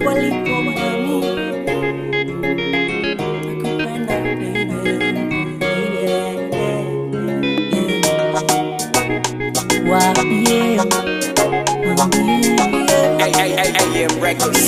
hapo alipo mami nakupenda baby waambie waambie AM Records.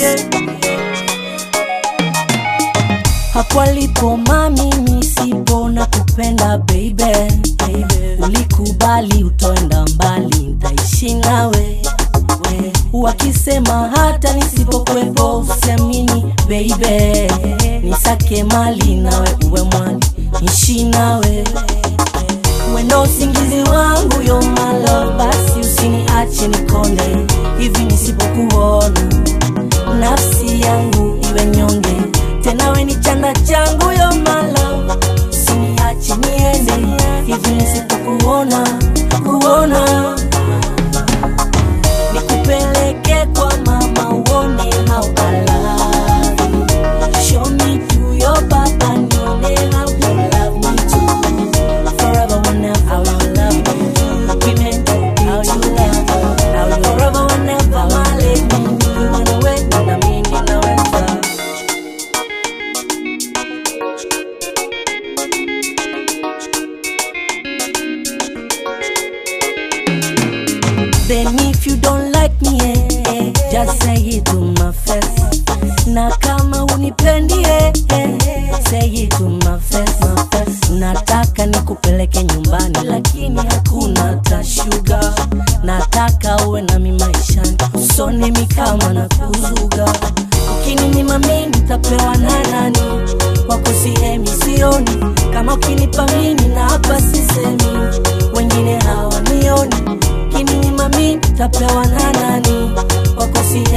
hapo alipo mami misipo na kupenda baby, baby. ulikubali utoenda mbali ntaishi nawe we. wakisema hata nisipokwepo usiamini baby nisake mali nawe uwe mwali nishi nawe wendo usingizi wangu yo malo basi usiniache nikonde hivi nisipokuona nafsi yangu iwe nyonge tena we ni chanda changu yo malo usiniache niende hivi nisipokuona kuona nikupeleke kwa mama uone how I love you. Show me to your papa nione how you love me too. Forever whenever how you love me. Women, how you love me. How you forever whenever my lady. You wanna wait na mimi naweza. Then if you don't like me, eh, eh, just say it to my face. Na kama unipendi, eh, eh, say it to my face, my face. Nataka nikupeleke nyumbani, lakini hakuna tashuga. Nataka uwe nami maishani, usone mi kama na kuzuga. Ukininyima mimi nitapewa na nani? Kwako sihemi, sioni kama ukinipa mimi na hapa sisemi, wengine hawanioni kininyima mi tapewa na nani wako si